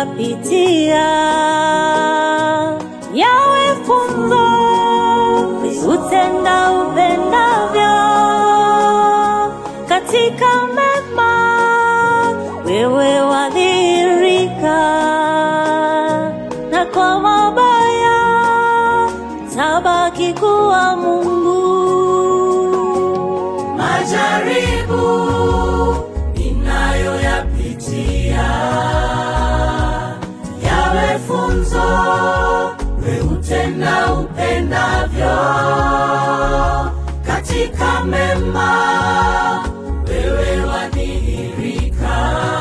ninayoyapitia yawe funzo, utenda upendavyo katika mema, wewe wadhihirika, na kwa mabaya tabaki kuwa Mungu. Majaribu ninayoyapitia yawe funzo, we utenda upendavyo katika mema, wewe wadhihirika,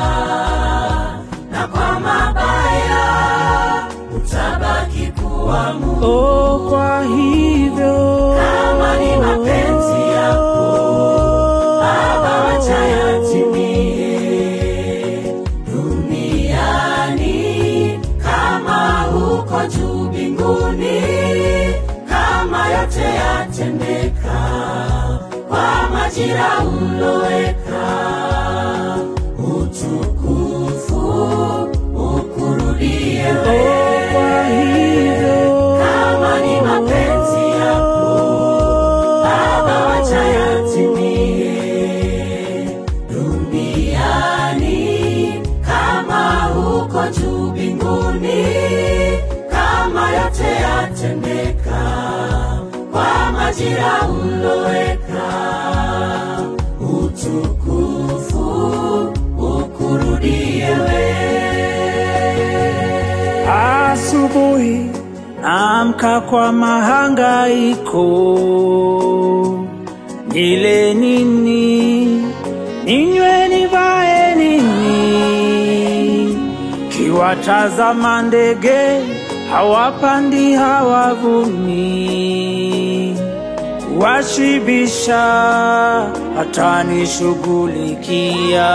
na kwa mabaya utabaki kuwa Mungu. Oh, kwa hivyo Kama ni mapenzi yako Baba, wacha yatimie duniani kama huko juu mbinguni, kama yote yatendeka kwa majira uloweka. Utukufu ukurudie wewe. kwa hivyo Kama ni mapenzi yako Baba, wacha yatimie duniani kama huko juu mbinguni, kama yote yatendeka kwa majira uloweka. Utukufu ukurudie wewe. Asubuhi naamka kwa mahangaiko, nile nini, ninywe nivae nini? Kiwatazama ndege hawapandi hawavuni, washibisha hata nishughulikia.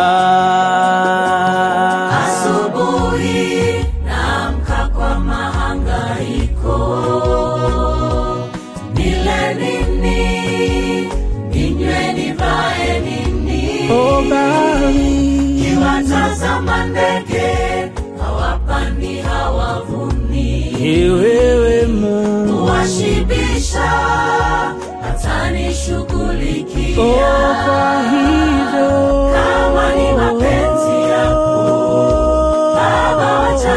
Asubuhi naamka kwa mahangaiko, nile nini, ninywe nivae nini? O bahari, Kiwatazama ndege hawapandi hawavuni, ni wewe Mungu. washibisha hata nishughulikia. Oh, kwa hivyo Kama ni mapenzi yako Baba, wacha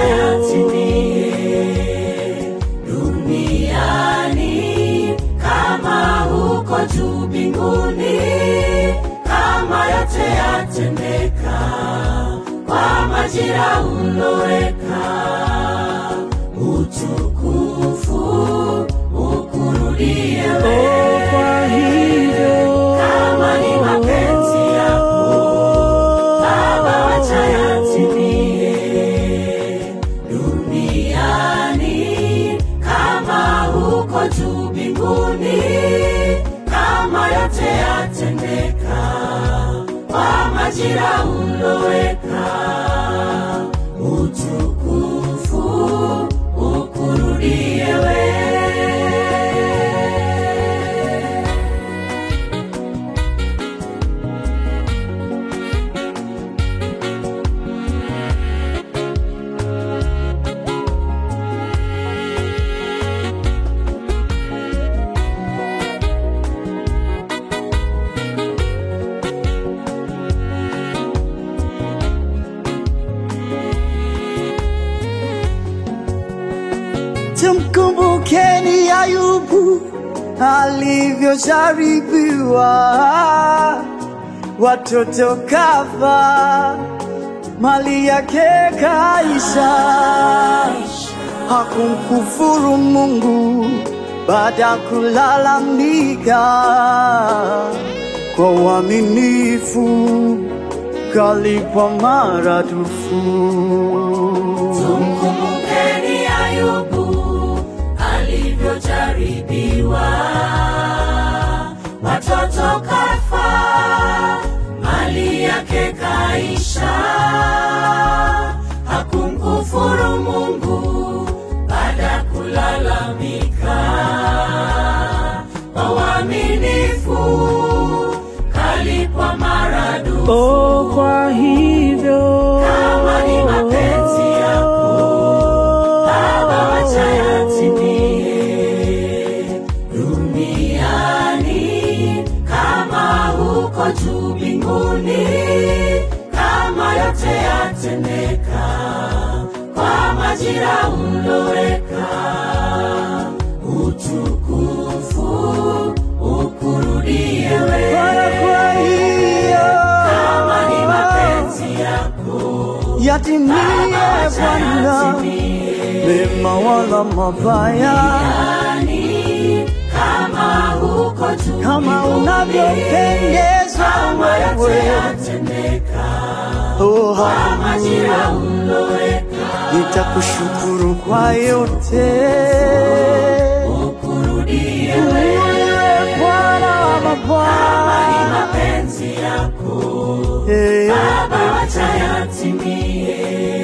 yatimie duniani kama huko juu mbinguni, kama yote yatendeka kwa majira uloweka. Utukufu ukurudie wewe. kwa hivyo Kama ni mapenzi yako Baba, wacha yatimie duniani kama huko juu mbinguni, kama yote yatendeka kwa majira uloweka. Utukufu ukurudie wewe. Tumkumbukeni Ayubu alivyojaribiwa, watoto kafa, mali yake kaisha. Hakumkufuru Mungu baada ya kulalamika, kwa uaminifu kalipwa maradufu. Tumkumbukeni Ayubu alivyojaribiwa, watoto kafa, mali yake kaisha. Hakumkufuru Mungu baada ya kulalamika, kwa uaminifu kalipwa maradufu. Oh, kwa hivyo Kama ni mapenzi yako majira uloweka utukufu ukurudie wewe Bwana, kwa hiyo kama ni mapenzi yako yatimie Bwana, yatimie. mema wala mabaya, Yani, kama huko juu kama mbinguni, unavyopendezwa kama yote wewe. yatendeka Oh, kwa majira haleluya. uloweka Nitakushukuru kwa yote ukurudie Wewe wewe Bwana wa kama ni mabwana, mapenzi yako Eh, Baba wacha yatimie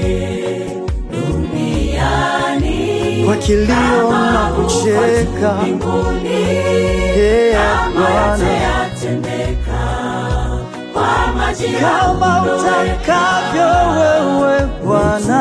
duniani kwa kilio na kucheka, mbinguni Eh, kama yote Bwana, yatendeka kwa majira kama uloweka. utakavyo wewe Bwana.